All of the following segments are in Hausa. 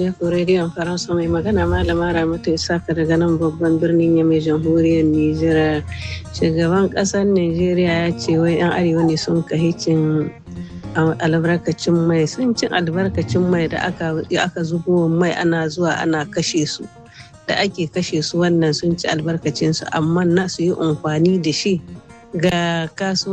alaikum rediyon faransa mai magana malama ramatu isaka daga nan babban birnin yamai jamhuriyar nijar shugaban kasar nigeria ya ce wai yan arewa ne sun kahicin albarkacin mai sun cin albarkacin mai da aka zubo mai ana zuwa ana kashe su da ake kashe su wannan sun ci albarkacinsu amma na su yi amfani da shi ga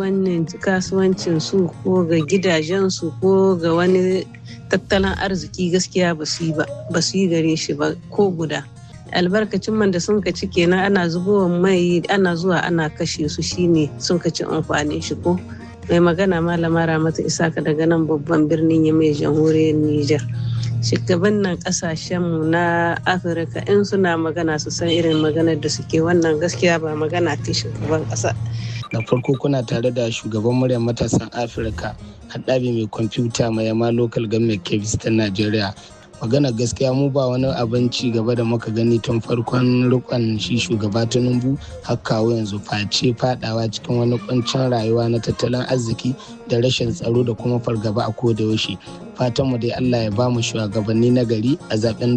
kasuwancin su ko ga gidajensu ko ga wani tattalin arziki gaskiya ba su yi gare shi ba ko guda albarkacin man da sun ci kenan ana zubowa mai ana zuwa ana kashe su shine sun ci amfanin shi ko mai magana malama ramata isaka daga nan babban birnin ya mai jamhuriyar niger shugaban nan kasashenmu na afirka in suna magana su san irin maganar da suke wannan gaskiya ba magana ta shugaban kasa da farko kuna tare da shugaban muryar matasan afirka haɗabi mai kwamfuta mai yama local government kebis ta najeriya magana gaskiya mu ba wani abin ci gaba da muka gani tun farkon rikon shi shugaba tinubu har kawo yanzu face fadawa cikin wani kuncin rayuwa na tattalin arziki da rashin tsaro da kuma fargaba a koda yaushe fatanmu dai allah ya ba mu shugabanni na gari a zaben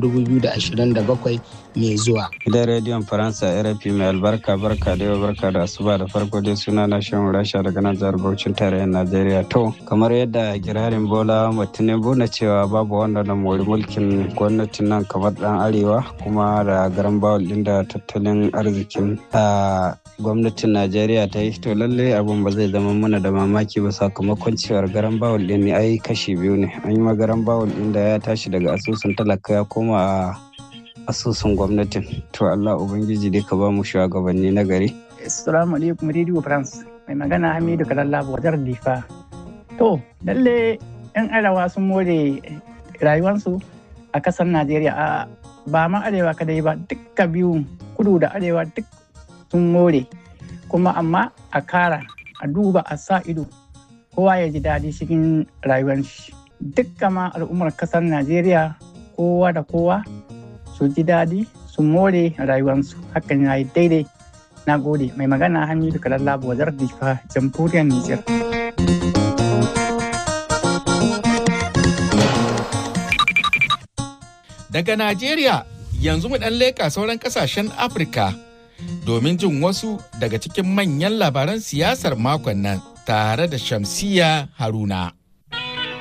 2027 mai zuwa gidan rediyon faransa rfi mai albarka barka da yau barka da asuba da farko dai suna na shan rasha daga nan jihar bauchin tarayyar najeriya to kamar yadda girarin bola tinubu na cewa babu wanda na mori mulkin gwamnatin nan kamar dan arewa kuma da garan bawul din da tattalin arzikin a gwamnatin najeriya ta yi to lallai abun ba zai zama mana da mamaki ba sakamakon cewar garan bawul din ne ai kashi biyu ne an yi magaran bawul din da ya tashi daga asusun talaka ya koma a asusun gwamnatin to Allah ubangiji dai ka ba mu shugabanni na gari assalamu alaikum radio france mai magana hamidu kalalla wajar difa to lalle yan arewa sun more rayuwarsu a kasar najeriya a ba ma arewa kadai ba dukka biyu kudu da arewa duk sun more kuma amma a kara a duba a sa ido kowa ya ji daɗi cikin rayuwar shi dukka ma al'ummar kasar najeriya kowa da kowa su ji daɗi su more rayuwarsu hakan ya yi daidai na gode mai magana hamidu kalalla wajar difa jamhuriyar nijar daga najeriya yanzu mu ɗan leƙa sauran ƙasashen afirka domin jin wasu daga cikin manyan labaran siyasar makon nan tare da shamsiya haruna